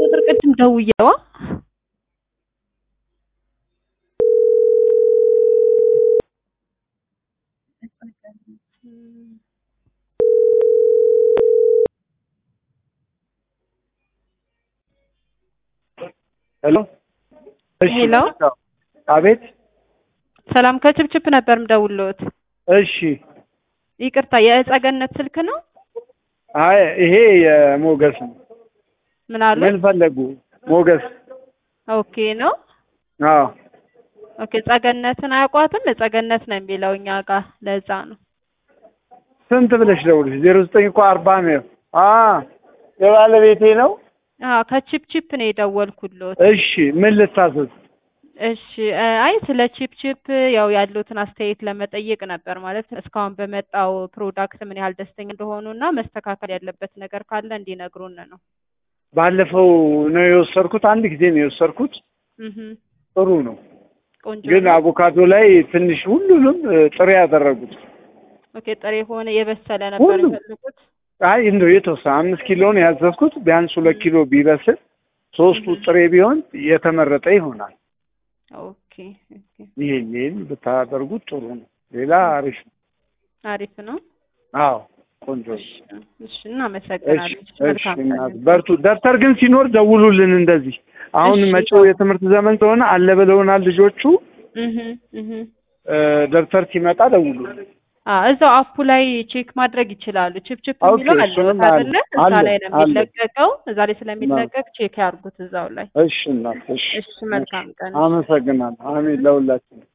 ቁጥር ቅድም ደውዬዋ ሄሎ እሺ ሄሎ። አቤት ሰላም ከችፕችፕ ነበር ምደውልዎት። እሺ ይቅርታ የእጸገነት ስልክ ነው? አይ ይሄ የሞገስ ነው ምን አሉ? ምን ፈለጉ ሞገስ ኦኬ ነው። አዎ ኦኬ ጸገነትን አያውቋትም? እጸገነት ነው የሚለው እኛ ጋር ለዛ ነው። ስንት ብለሽ ደውልሽ ዜሮ ዘጠኝ እኮ አርባ ነው አ የባለቤቴ ነው አዎ ከቺፕቺፕ ነው የደወልኩልዎት። እሺ ምን ልታዘዝ እሺ እ አይ ስለ ቺፕቺፕ ያው ያሉትን አስተያየት ለመጠየቅ ነበር። ማለት እስካሁን በመጣው ፕሮዳክት ምን ያህል ደስተኛ እንደሆኑ እና መስተካከል ያለበት ነገር ካለ እንዲነግሩን ነው። ባለፈው ነው የወሰድኩት አንድ ጊዜ ነው የወሰድኩት እህ ጥሩ ነው ቆንጆ ግን ነው። አቮካዶ ላይ ትንሽ ሁሉንም እ, ጥሬ ያደረጉት ኦኬ ጥሬ የሆነ የበሰለ ነበር ሁሉም። የፈለጉት። አይ እንደው የተወሰነ አምስት ኪሎ ነው ያዘዝኩት ቢያንስ ሁለት ኪሎ ቢበስል ሶስቱ ጥሬ ቢሆን የተመረጠ ይሆናል ኦኬ ኦኬ ይሄን ይሄን ብታደርጉት ጥሩ ነው ሌላ አሪፍ ነው አሪፍ ነው። አዎ ቆንጆ ነው እሺ እሺ እሺ እናመሰግናለን። እሺ መልካም ቀን እናት በርቱ ደብተር ግን ሲኖር ደውሉልን እንደዚህ አሁን እሺ። መጪው የትምህርት ዘመን ስለሆነ አለ ብለውናል ልጆቹ እህ እህ እ፣ ደብተር ሲመጣ ደውሉልን አ እዛው አፑ ላይ ቼክ ማድረግ ይችላሉ። ቺፕቺፕ ኦኬ፣ የሚለው አለ እሱንም አይደለ? እዛ አለ፣ ላይ ነው አለ። የሚለቀቀው። እዛ ላይ ስለሚለቀቅ ቼክ ያርጉት እዛው ላይ። እሺ እናት እሺ እሺ መልካም ቀን። አመሰግናለሁ አሜን ለሁላችን